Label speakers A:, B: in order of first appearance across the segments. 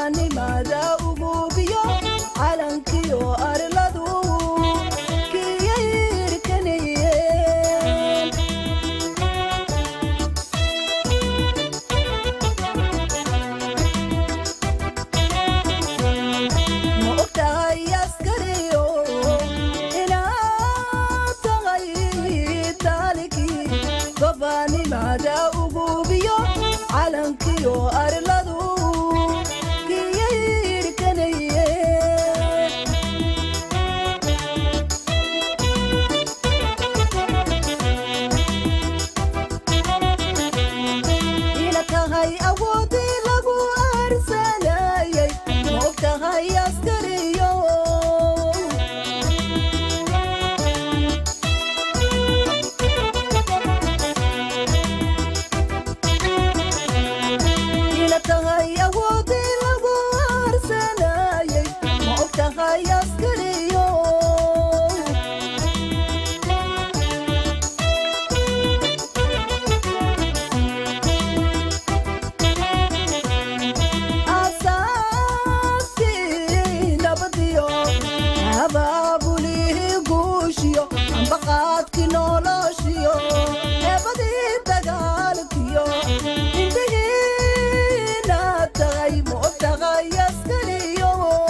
A: gobaanimada ugubiyo calankiyo arladu kiyayirkanayeen ma ogtahay askariyo inaad tahay taalikii gobaanimada ugubiyo calankiyo arladu kiyayirkanayeen ina tahay awoodii lagu arsanayay ma og tahay askariyo ina tahay awoodii lagu arsanayay ma og tahay askariyo aasaaskii nabadiyo abaabulihii guushiyo ambaqaadkii noloshiyo eebadii dagaalkiyo indhihiina tahay ma og tahay askariyo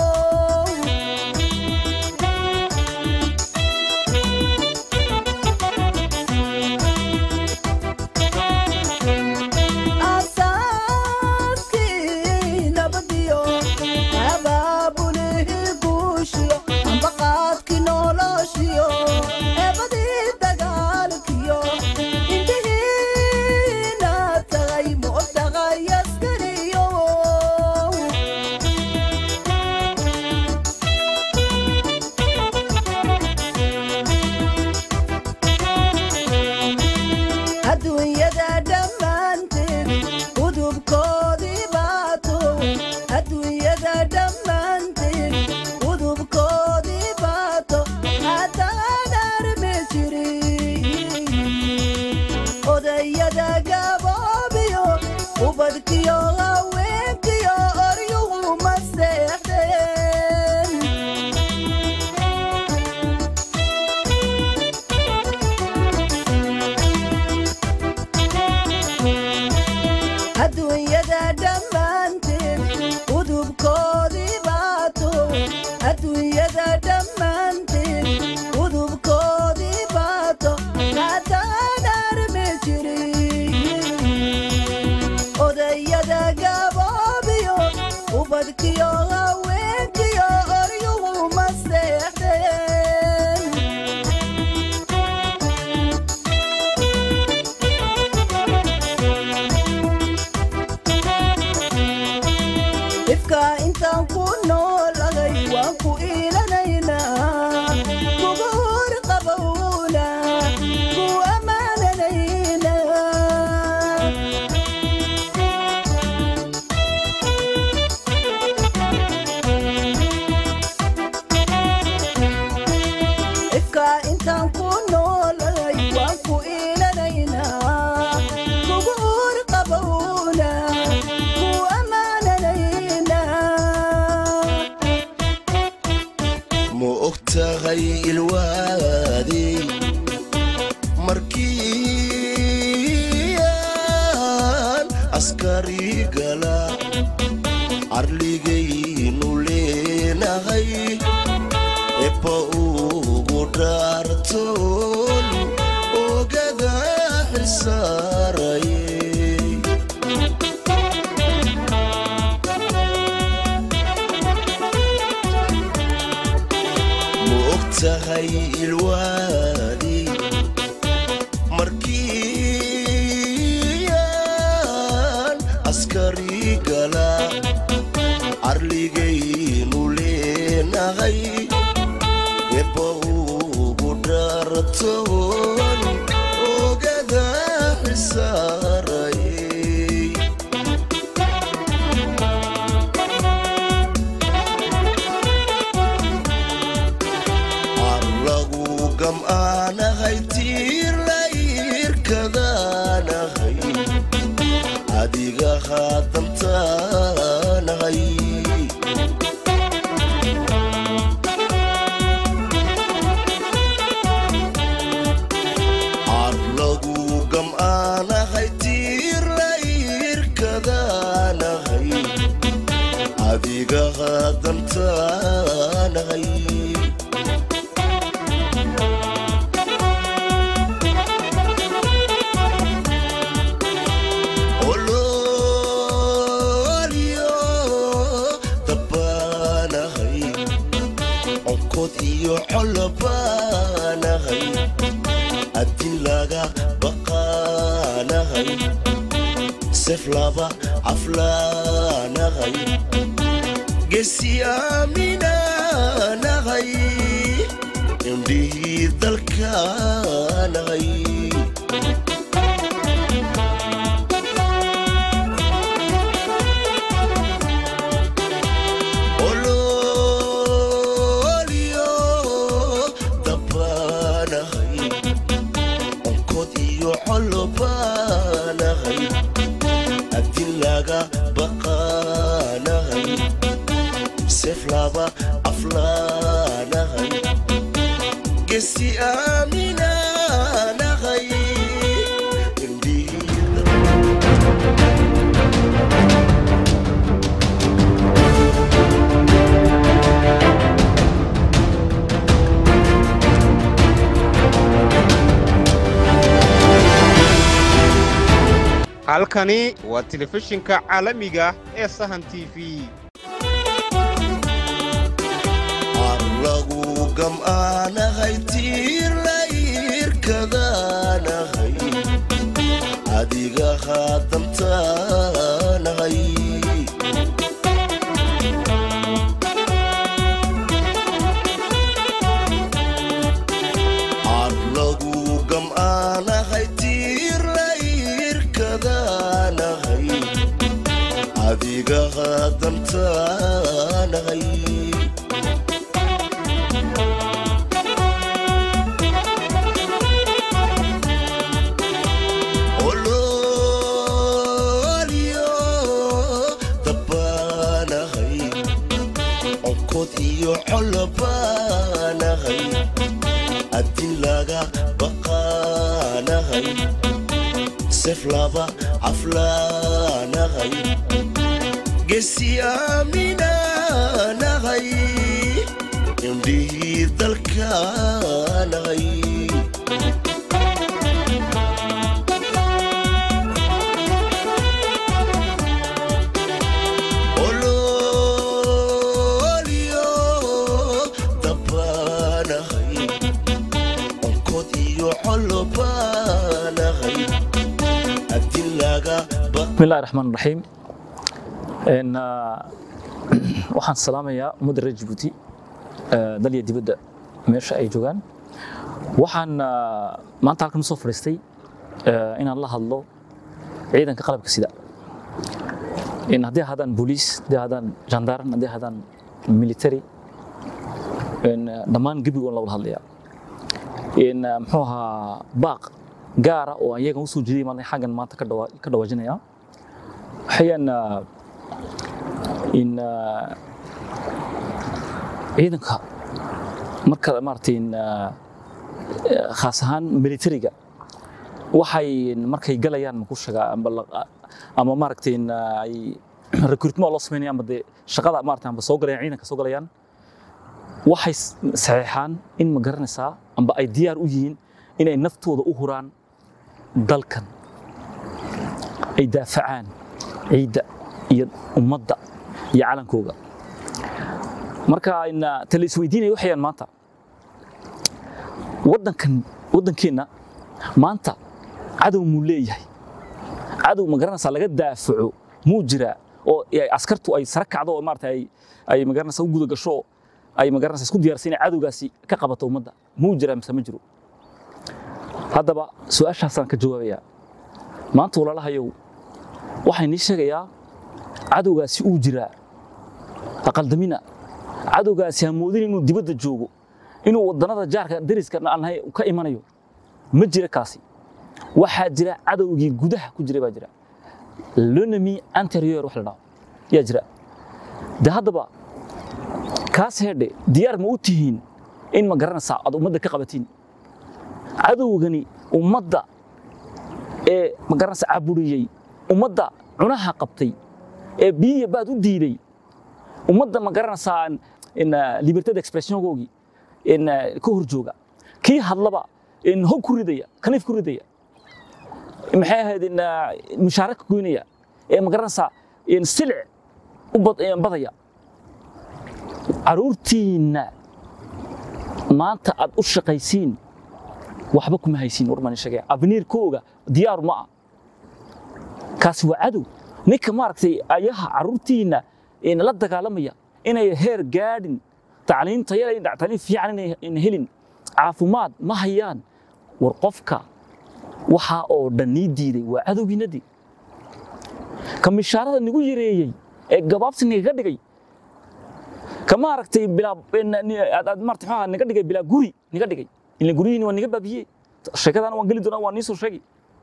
A: aasaaskii nabadiyo abaabulihii guushiyo ambaqaadkii noloshiyo eebadii dagaalkiyo indhihiina tahay ma og tahay askariyo adduunyada dhammaanteed udubkoodii baato adduunyada dhammaanteed udubkoodii baato haddaan armi jirin odayada gaboobiyo ubadkiyo haweenkiyo oryuhu ma seexdeen adduunyada dhammaanteed udubkoodii baato adduunyada dhammaanteed udubkoodii baato haddaan armi jirin odayada gaboobiyo ubadkiyo haweenkiyo oryuhu ma seexdeen ifka intaan ku noolahay waan ku iilanaynaa kugu hor qabowna ku ammaananaynaa ifka intaan ku noolahay waan ku iilanaynaa kugu hor qabowna ku ammaananaynaa
B: ma og tahay ilwaadii markii aan askari gala carligaynu leenahay ebba ugu dhaartoon ogada xisaaraye ma og tahay ilwaadii markii aan askari gala carligaynu leenahay ebba ugu dhaartoon ogada xisaaraye arlagu gam'aanahay tiir la irkadaanahay adiga haadantaanahay baanahay adiga hadantaanahay ololyo dabbaanahay onkod iyo colobaanahay adin laga baqaanahay sef laba caflaanahay gesiyaaminaanahay indhihii dalkaanahay ololyo dabbaanahay onkod iyo colobaanahay adin laga baqaanahay sef laba aflaanahay gesi aaminaanahay indhihii
C: halkani waa telefishinka caalamiga ee sahan t v
B: arlagu gam'aanahay tiirlayrkadaanahay adiga hadantaanahay arlagu gam'aanahay tiirlayrkadaanahay adiga hadantaanahay ololyo dabbaanahay onkod iyo colobaanahay adin laga baqaanahay sef laba caflaanahay gesi aaminaanahay indhihii dalkaanahay ololyo dabbaanahay onkod iyo colobaanahay adin laga baq
D: bismillahi raxmaan raxiim Een, ah, waxaan salaamayaa ummadda reer jabuuti eh, dal iyo dibadda meesha ay joogaan waxaan ah, maanta halkan usoo fadhiistay eh, inaan la hadlo ciidanka qalabka sida in haddii hadaan booliis haddii hadaan jandaaran haddii hadaan military in, ah, dhammaan gebigoon la wada hadlaya in ah, muxuu ahaa baaq gaara oo iyagan usoo jeediyay maanta xaggan maanta ka dhawa- ka dhawaajinaya waxayaan ah, in ah, ciidanka marka maaragtay in ah, eh, khaas ahaan militariga waxay markay galayaan maku sheegaa amba la- ama maaragtay in ah, ay recruitment loo sameynaya amba dee shaqada maaragtay amba soo galayaan ciidanka soo galayaan waxay s- saxeexaan in ma garanaysaa amba ay diyaar u yihiin inay naftooda u huraan dalkan ay daafacaan ciidda iyo ummadda iyo calankooga marka ina tala isweydiinaya waxayaan maanta waddankan waddankeenna maanta cadow muu leeyahay cadow ma garanaysaa laga daafaco muu jiraa oo ay askartu ay sara kacdo oo maarata ay ay ma garanaysaa u guda gasho ay ma garanaysaa isku diyaarsan inay cadowgaasi ka qabato ummadda muu jiraa mise ma jiro haddaba su-aashaasaan ka jawaabayaa maanta walaalahayow waxaan nii sheegayaa cadowgaasi uu jiraa aqaldamina cadowgaasi ha moodin inuu dibadda joogo inuu wadannada jaarka dariska aan nahay ka imanayo ma jira kaasi waxaa jira cadowgii gudaha ku jiray baa jira l'ennemi anterior wax la dhaho yaa jira de haddaba kaas heedhe diyaar ma u tihiin in ma garanaysaa aad ummadda ka qabatiin cadowgani ummadda ee ma garanaysa caburiyey ummadda cunaha qabtay ee biyiya baad u diiday ummadda ma garanaysaa in libertad expressiongoogii in ka hor jooga kii hadlaba in hog ku ridaya kaniif ku ridaya maxay ahayd in mushaara ka goynaya ee ma garanaysaa in silic u bad- badaya caruurtiinna maanta aad u shaqaysiin waxba kuma haysiin warmaan sheegaya abniirkooga diyaar ma ah kaasi waa cadow ninka maaragtay ayaha caruurtiinna in la dagaalamaya inay heer gaadhin tacliin tayo leh, tacliin fiican inay in helin caafimaad ma hayaan war qofka waxaa oo dhan nii diiday waa cadowgiinadii ka mishaarada nigu yareeyey ee gabaabsi nigaga dhigay ka maaragtay bilaa aad aad maaragtay maxaa niga dhigay bilaa guri niga dhigay ila guryihiin waa niga baabiyey sheekadana waan geli doonaa waa nii soo sheegi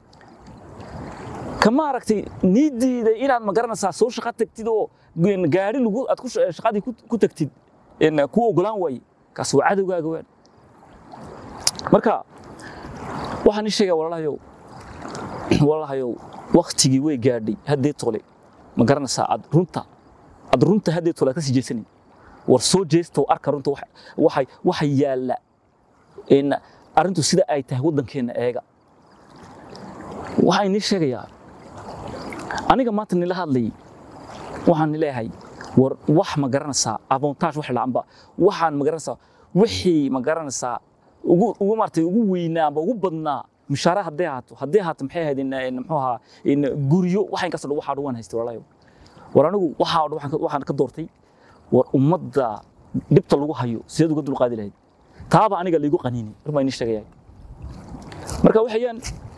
D: ka maaragtay nii diiday inaad ma garanaysaa soo shaqo tagtid oo gaari lagu aad ku sh- shaqadii ku- ku tagtid in ku ogolaan waaye kaas waa cadowgaaga waan marka waxaan ii sheegaa walaalahayow walaalahayow waktigii way gaadhay haddee tole ma garanaysaa aad runta aad runta haddee tole aad ka sii jeesanin war soo jeesta oo arka runta waxa- waxay waxa yaalla in arrintu sida ay tahay waddankeenna eega waxaan inii sheegayaa aniga maanta nila hadlayay waxaan leeyahay war wax ma garanaysaa avantage wax laanba waxaan ma garanaysaa wixii ma garanaysaa ugu ugu maartay ugu weynaa amba ugu badnaa mishaara hadday ahaato hadday ahaato maxay ahayd in in muxuu ahaa in guryo waxa inkasta dhan waxaa dhawaan haystay walaalayo war anigu waxaa dhan waxaan ka- waxaan ka doortay war ummadda dhibta lagu hayo sideed uga dulqaadi lahayd taaba aniga laygu qaniini rumaa inii sheegayaa marka waxayaan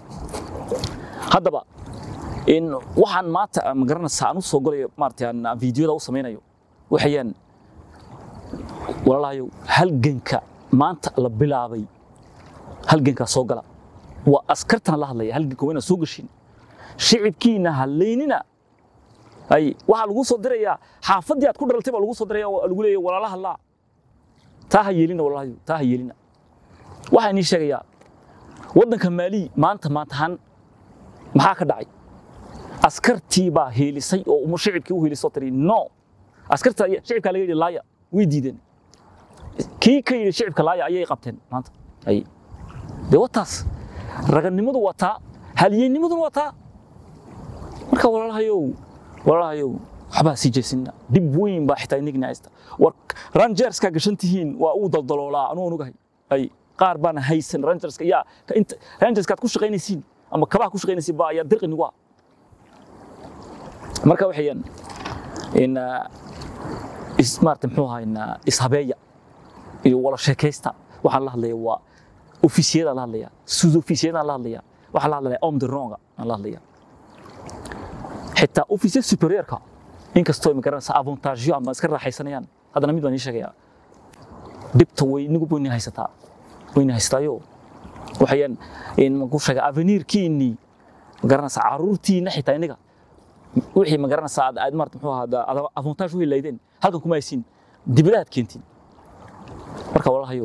D: haddaba in waxaan maanta ma garanaysaa aan u soo golayo maaragtay aan aan fiidiyoda u samaynayo waxayaan walaalahayow halganka maanta la bilaabay halgankaa soo gala waa askartana la hadlaya halganka waa inaad soo gashin shicibkiina halaynina ay waxaa lagu soo dirayaa xaafaddii aad ku dhalatay baa lagu soo diraya oo lagu leeyahay walaalaha laa taa ha yeelina walaalahayow taa ha yeelina waxaa inii sheegayaa waddanka maali maanta maantahan maxaa ka dhacay askartii baa heelisay oo uma shicibkii u heelisoo tiri no askarta aya- shicibkaa laga yidhi laaya way diideen kii ka yidhi shicibka laaya ayay qabteen maanta ay dee wataas raganimadu waa taa haliyeynimaduna waa taa marka walaalahayow walaalahayow waxbaa sii jeesinna dhib weyn baa xitaa inigna haysta war rangerskaa gashan tihiin waa uu daldaloolaa anuu onugahay ay qaar baana haysan rangerska yaa ka inta rangerskaad ku shaqaynaysiin ama kabaha ku shaqaynaysiin baa ayaa dirqi nigu ah marka waxayaan in ah, is maarata muxuu ahaa in ah, ishabeeya iyo wala sheekaysta waxaan la hadlaya waa ofisiyadaan la hadlaya sud ofisiyadaan la hadlaya waxaan la hadlaya om de ronga aan la hadlaya xitaa ofisya superiorka inkastoo magaranaysa avantageyo ama iska raaxaysanayaan haddana mid baan ii sheegayaa dhibta way nigu wayna haysataa wayna haystaayo waxayaan in maku sheega avenirkiinii magaranaysa caruurtiina xitaa iniga wixii magaranaysa aad aad maarata muxuu ahaa aad avantage u helaydeen halkan kuma haysiin dibadaad keentiin marka walaalahayow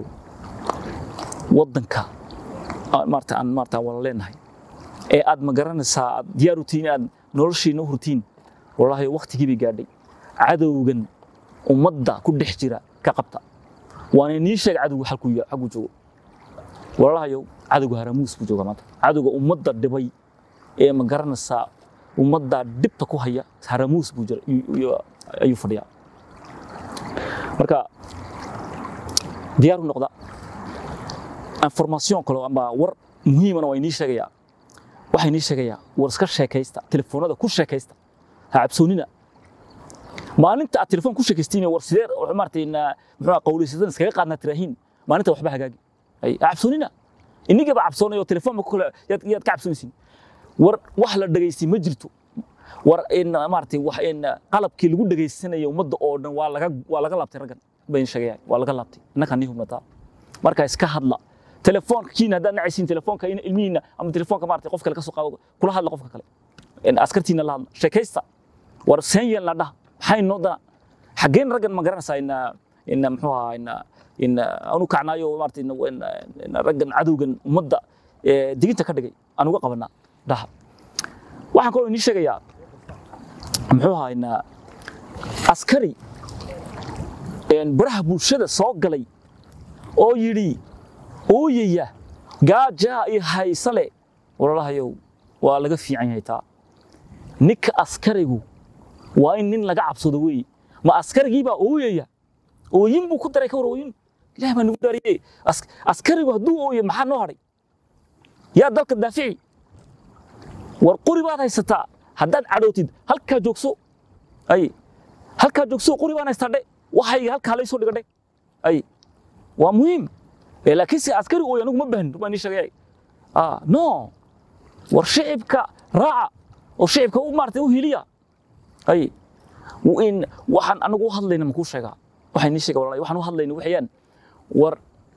D: waddanka aan maarata aan maarata wala leenahay ee aad ma garanaysaa aad diyaar u tihiin aad noloshiina u hurtiin walaalahayow waqtigii bay gaadhay cadowgan ummadda ku dhex jira ka qabta waana nii sheeg cadowga halkuu ya- xagguu joogo walaalahayow cadowga haramuus buu joogaa maanta cadowga ummadda dhibay ee ma garanaysaa ummadda dhibta ku haya haramuus buu jira ayuu- ayuu- ayuu fadhiyaa marka diyaar u noqda information kale ama war muhiimana waa inii sheegayaa waxaa inii sheegayaa war iska sheekaysta telefoonada ku sheekaysta ha cabsoonina maalinta aad telefoon ku sheekaystiin war sidee maartay muxuu qawleysadan iskaga qaadnaa tiraahiin maalinta waxba hagaagi ay ha cabsoonina inigaba cabsoonayo telefoon ma ku kale yaad yaad ka cabsoonaysiin war wax la dhageystay ma jirto war in maartay wax in qalabkii lagu dhageysanayo ummadda oo dhan waa laga waa laga laabtay raggan bayn sheegaya waa laga laabtay innaka nii hubnataa marka iska hadla telefoonka kiina haddaad nacaysiin telefoonka in ilmihiina ama telefoonka maartay qof kale ka soo qaado kula hadla qofka kale in askartiina la hadla sheekaysta war seen yeelna dhah maxay noo dana xaggeen raggan ma garanaysaa in in muxuu ahaa in in aanu kacnaayo maartay in in raggan cadowgan ummadda ee diginta ka dhigay aan uga qabanaa dhaha waxaan kaloo inii sheegayaa muxuu ahaynaa askari een, baraha bulshada soo galay oo yidhi ooyaya gaajaa iyo haysale walaalahayow waa laga fiican yahay taa ninka askarigu waa in nin laga cabsado weeye ma askarigii baa ooyaya ooyin buu ku daray ka war ooyin ilaah baa nagu dhaariyey As- askarigu hadduu ooyo maxaa noo hadhay yaa dalka daafici war qori baad haysataa haddaad cadhootid halkaa joogso ay halkaa joogso qori baan haystaa dhe waxayga halkaa laysoo dhiga dhe ay waa muhiim Eh, laakiin se askari ooy anigu ma bahan baan ii sheegay ah no war shicibka raaca oo shicibka u maartay u hiliya ay w- in waxaan anagu u hadlayna makuu sheegaa waxaan ii sheega walaalahay waxaan u hadlayna waxayaan war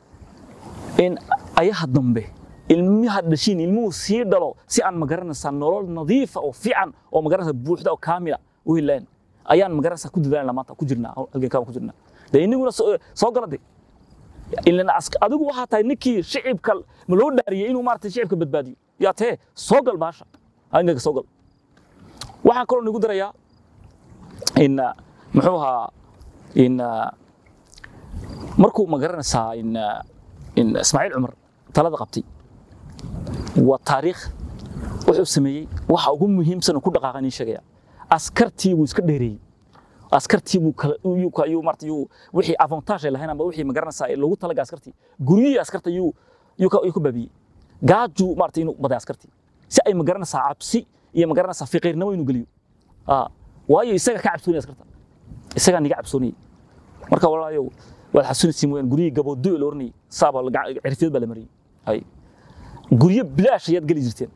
D: in ayaha dambe ilmiha dhashiin ilmuhu sii dhalo si aan magaranaysaa nolol nadiifa oo fiican oo magaranaysaa buuxda oo kaamila u helaan ayaan magaranaysaa ku dadaalna maanta ku jirnaa halgankaan ku jirnaa dee iniguna soo soo gala de ilan ask- adigu waxaa tahay ninkii shicibka ma loo dhaariyey inuu maarata shicibka badbaadiyo yaa tee soo gal baasha halganka soo gal waxaan kaloo nigu darayaa in ah, muxuu ahaa in ah, markuu magaranaysaa in ah, in ismaaciil cumar talada qabtay waa taariikh wuxuu sameeyey waxa ugu muhiimsan oo ku dhaqaaqan ii sheegaya askartii buu iska dheereeyey askartii buu kala yuu ka yuu marta yuu wixii avantage ay lahayn ama wixii magaranaysaa ee loogu talaga askartii guryihii askarta yuu yuu ka yuu ku baabiyey gaajuu marta inuu baday askartii si ay magaranaysaa cabsi iyo magaranaysaa fiqiirnimo inuu geliyo ah waayo isaga ka cabsoonaya askarta isagaa niga cabsoonayay marka walaayo waad xasuunaysiin mooyaan guryihii gaboodo la oranayay saaba cirfiyad baa la mariyey hay guryo bilaash ayaad geli jirteen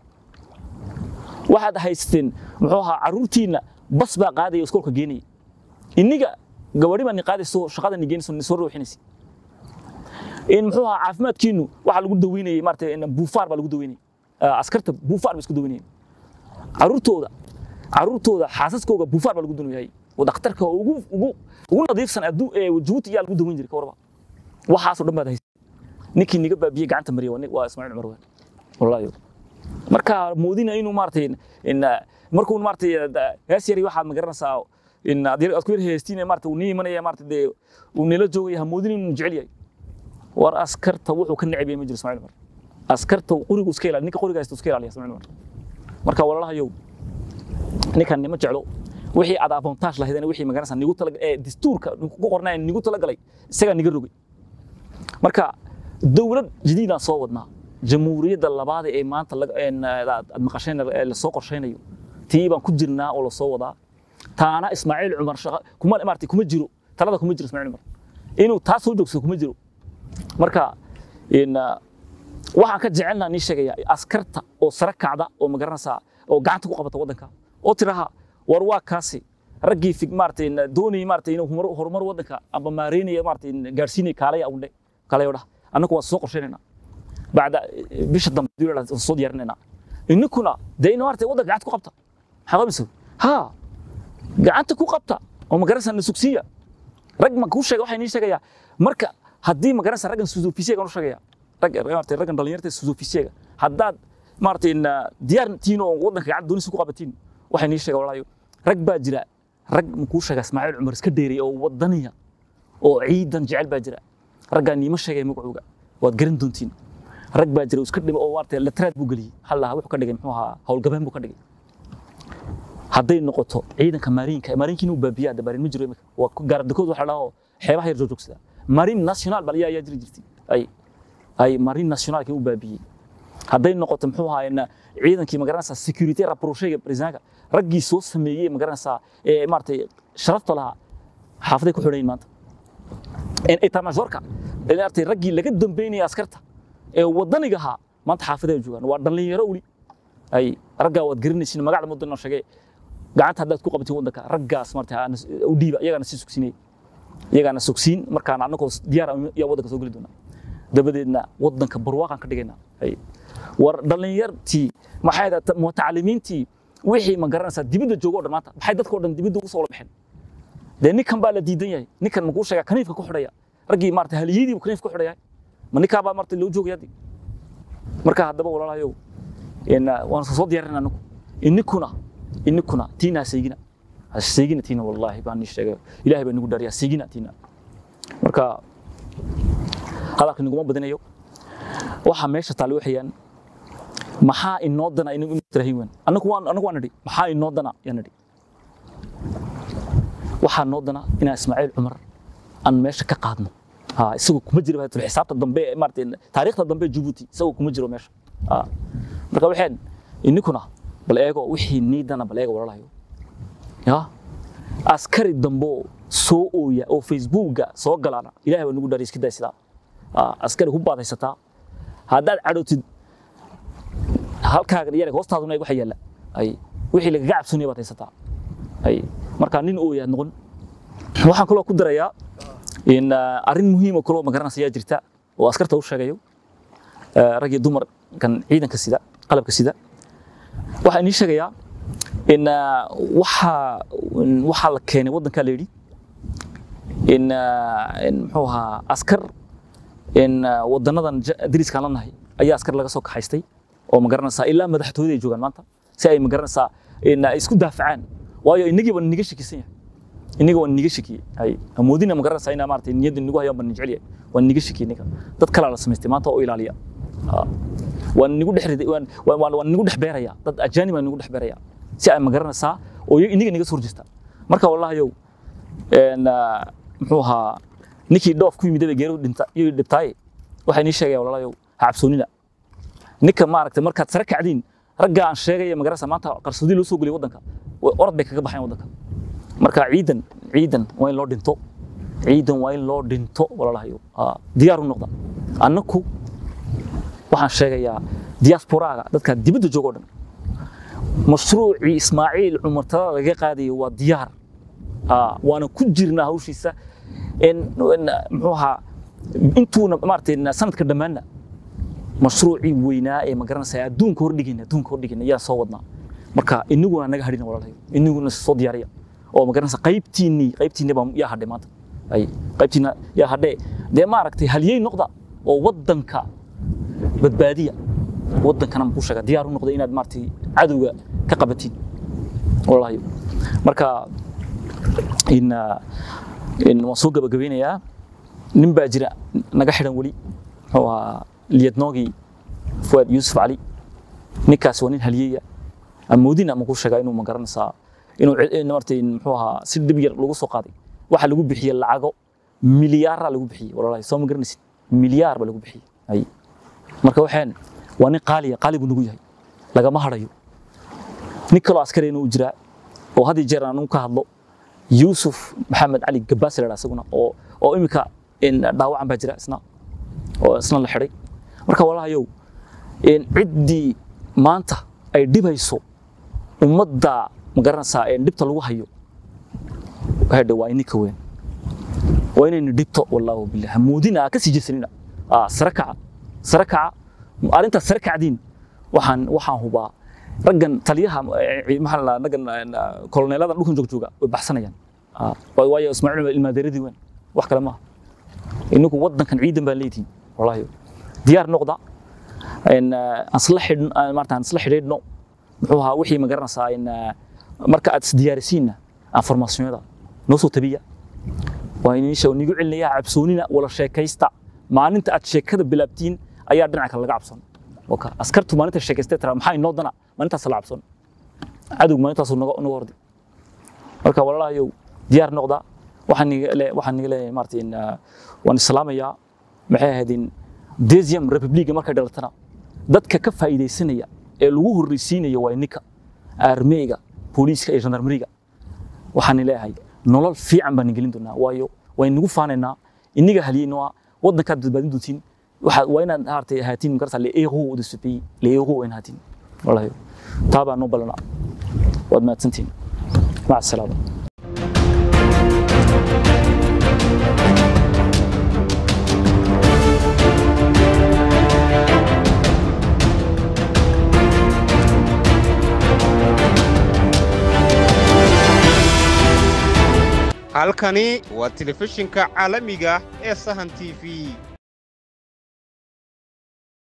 D: waxaad haysateen muxuu ahaa carruurtiinna bas baa qaadaya oo iskoolka geenaya inniga gabadhi baa ni qaadayso shaqada ni geenayso ni soo ruuxinaysa in muxuu ahaa caafimaadkiinu waxaa lagu daweynayay maarata in buufaar baa lagu daweynayay Ah, askarta buufaar ba isku daweynayay carruurtooda carruurtooda xaasaskooga buufaar baa lagu daweynayay oo dhakhtarka ugu ugu ugu nadiifsan addu ee jabuuti yaa lagu daweyn jiray ka warba waxaasoo dhan baad haysay ninkii niga baabiyey gacanta mariya waa nin- waa ismaaciil cumar waan wallaahi marka moodina inuu maartay in markuu maartay hees yari waxaad magaranaysaa in aad yar- aad ku yar heestiin maartay uu nii imanaya maartay dee uu nila joogaya ha moodin inuu jecel yahay war askarta wuxuu ka neceb yahay ma jiro ismaaciil cumar askarta qorigu iska ilaali ninka qoriga haysta iska ilaaliya ismaaciil cumar marka walaalahayow ninkan nima jeclo wixii aad avantage lahaydeen wixii magaranaysaa nigu tala ee dastuurka ku qornaa nigu talagalay isagaa niga rogay marka dowlad jadiidaan soo wadnaa jamhuuriyadda labaad ee maanta laga- een, aad aad maqasheen ee lasoo qorshaynayo tii baan ku jirnaa oo lasoo wadaa taana ismaaciil cumar shaqa kuma maartay kuma jiro talada kuma jiro ismaaciil cumar inuu taa soo joogsado kuma jiro marka in ah, waxaan ka jecelnaa nii sheegaya askarta oo sare kacda oo magaranaysaa oo gacanta ku qabata waddanka oo tiraha war waa kaasi raggii fig maartay doonayay maartay inuu horumar horumar waddanka amba maareynaya maartay gaarsiinaya kaalaya undhe kaalaya odhaha annagu waan soo qorshaynaynaa bacda bisha dambe hadii la yidhahdo soo diyaarinaynaa ininkuna dee ina maartay waddanka gacanta ku qabta maxaa qabaysa ha gacanta ku qabta oo magaranaysaa na sugsiiya rag ma kuu sheega waxaa inii sheegayaa marka haddii magaranaysaa raggan susuufisyeegan u sheegaya rag maartay raggan dhalinyarta susuufisyeega haddaad maartay in, ah, diyaar tihiin oo waddanka gacanta doonaysa ku qabatiin waxaa inii sheega walaayo rag baa jira rag ma kuu sheega ismaaciil cumar iska dheeray oo wadaniya oo ciidan jecel baa jira raggaa niima sheegay magacooga waad garan doontiin rag baa jira oo iska dhima oo maartay latraad buu geliyey hal lahaa wuxuu ka dhigay muxuu ahaa howlgabeen buu ka dhigay hadday noqoto ciidanka maariinka maariinka inuu baabiyaa hadda maariin ma jiro imika waa ku- gaardakood waxa la dhaho xeebaha yar joogsada maariin national bal ayaa ayaa jiri jirtay ay ay maariin nationalka inuu baabiyey hadday noqoto muxuu ahaa in ciidankii magaranaysaa security rapprochega presidentka raggii soo sameeyey magaranaysaa ee maartay sharafta lahaa xaafaday ku xidhayin maanta etamajorka maartay raggii laga dambeynaya askarta ee wadaniga ahaa maanta xaafaday joogaan waa dhalinyaro weli ay raggaa waad garanaysin magacda muddo inoo sheegay gacanta haddaad ku qabatiin waddanka raggaas maartay aana- u dhiiba iyagaana sii sugsinay iyagaana sugsiin markaan annagoo diyaar ah yaa waddanka soo geli doonaa dabadeedna waddanka barwaaqaan ka dhigaynaa Hay. war dhallinyartii maxay ahayd mutacalimiintii wixii ma garanaysaa dibadda joogo o dhan maanta maxay dadka o dhan dibadda ugu soo wala baxeen dee ninkan baa la diidan yahay ninkan makuu sheegaa kaniifka ku xidhaya raggii maarata haliyadiibu kaniifka ku xidhaya ma ninkaa baa maarata loo joogaya haddi marka haddaba walaalahayow in, uh, waan soo diyaarinaa anagu ininkuna ininkuna tiinaa seegina ha seegina tiina wallaahi baan ii sheegay ilaahay baa nagu dhaariya seegina tiina marka hadalka naguma badinayo waxa meesha taale waxayaan maxaa inoo dana inagu tirahin weyn anagu waan anagu waan nidhi maxaa inoo dana yaan nidhi waxaa noo dana inaan ismaaciil cumar aan meesha ka qaadno ha isagoo kuma jiro baa tiri xisaabta dambe ee maartay taariikhda dambe ee Djibouti isagoo kuma jiro meesha ha marka waxaan ininkuna bal eego wixii niidana bal eego walalahayo ya askari dambo soo ooya oo facebooka soo galaana ilaahay baa nagu dhaariy iska day sidaa Ah, askari ku baadaysataa haddaad cadhowtid halkaaga yar hoostaaduna waxa yaalla ay wixii lagaga cabsoonaya baad haysataa ay marka nin ooyaad noqon waxaan kaloo ku darayaa in ah, arrin muhiim oo kaloo magaranaysa ayaa jirta oo askarta u sheegayo ah, rag iyo dumar kan ciidanka sida qalabka sida waxaa inii sheegayaa in ah, waxa in waxaa la keenay waddankaa la yidhi in ah, in muxuu ahaa askar in ah, wadanadan ja- dariska aan la nahay ayaa askar laga soo kaxaystay oo ma garanaysaa ilaa madaxtooyada ay joogaan maanta si ay ma garanaysaa in ay isku daafacaan waayo inagii baan niga shakisan yahay inaga waan niga shakiyey hay amoodina ma garanaysaa inaa maaragtay niyadda nigu hayaan baan jecel yahay waan niga shakiyey ninka dad kalaa la samaystay maanta oo ilaaliya Ah. waan nigu dhex riday waan waan- waan waan nigu dhex beeraya dad ajaanib aan nigu dhex beeraya si ay ma garanaysaa oo iyaga- iniga niga soo horjeesta marka wallahi een ah, muxuu ahaa ninkii dhoof ku yimid ee geeridu dhinta iyo dhibtaaye waxay nii sheegaya walaalayow ha cabsoonina ninka maaragtay markaad sare kacdiin ragga aan sheegaya magarasa maanta qarsoodi loo soo geliyay waddanka way- orod bay kaga baxeen waddanka marka ciidan ciidan waa in loo dhinto ciidan waa in loo dhinto walaalahayo Ah, diyaar u noqda annaku waxaan sheegayaa diasporaaga dadka dibadda jooga oo dhan mashruucii ismaaciil cumar talada laga qaadayo waa diyaar Ah, waana ku jirnaa hawshiisa in in, muxuu ahaa intuuna maaragtay sanadka dhammaanna mashruucii weynaa ee ma garanaysaa adduunka hordhigayna adduunka hordhigayna yaa soo wadnaa marka inaguna naga hadhina walaalahayo inaguna soo diyaariya oo ma garanaysaa qaybtiinnii qaybtiinni baa yaa hadhay maanta ay qaybtiinna yaa hadhee dee maaragtay halyey noqda oo waddanka badbaadiya waddankana muxuu sheegaa diyaar u noqda inaad maaragtay cadowga ka qabatiin walaalahayo marka in ah, in waan soo gabagabeynayaa nin baa jira naga xidhan weli muxuu ahaa liyadnoogii fuad yuusuf cali ninkaas waa nin halyeeya amoodin ama ku sheegaa inuu ma garanaysaa inuu ci- in maaragtay muxuu ahaa si dhib yar lagu soo qaaday waxaa lagu bixiyey lacago milyaara lagu bixiyey walaalahi soo ma garanaysid milyaar baa lagu bixiyey ay marka waxaan waa nin qaaliya qaali buu nagu yahay lagama hadhayo nin kaloo askarina uu jiraa oo had iyo jeer aan ka hadlo yuusuf maxamed cali gabaas la isaguna oo oo imika in dhaawacan baa jira isna oo isna la xidhay marka walaalahayow in ciddii maanta ay dhibayso ummadda ma garanaysaa in dhibta lagu hayo hadhe waa ininka weyn waa inaynu dhibto wallaahu billah hamoodina ka sii jeesanina ah sare kaca sare kaca arrintaas sare kacdiin waxaan waxaan hubaa raggan taliyaha eh, maxaa la raggan eh, koloneelada dhulkan joog jooga way baxsanayaan Ah, waayo waayo ismaaciil cumar ilmaadeeradii weyn wax kale maaha inagu waddankan ciidan baan leedihin wallaahi diyaar noqda in eh, aan isla xidhn aan maarata aan isla xidhiidhno muxuu ahaa wixii ma garanaysaa in eh, marka aad isdiyaarisiinna informationyada noo soo tabiya waa iniisha nigu celinaya cabsoonina wala sheekaysta maalinta aad sheekada bilaabtiin ayaa dhinaca kale laga cabson waka askartu maalinta sheekaystay tira maxaa inoo dana maalintaas la cabson cadowg maalintaasuu naga naga hordi marka walaalahayow diyaar noqda waxaan niga le waxaan niga leeyahay maaragtay in ah, waan islaamayaa maxay ahayd in desium republiga markay dhalatana dadka ka faa'iidaysanaya ee lagu horreysiinaya waa ninka armeyga booliiska iyo gendarmeriga waxaan leeyahay nolol fiican baan gelin doonaa waayo way nagu faanaynaa iniga halyeynaa waddankaad badbaadin doontiin waxa waa inaad maaragtay ahaatiin magarasa le héros de ce pays le héros waa inaad ahaatiin wallahi taa baa noo ballanaa waad mahadsantihin maca asalaama
C: halkani waa telefishinka caalamiga ee sahan t v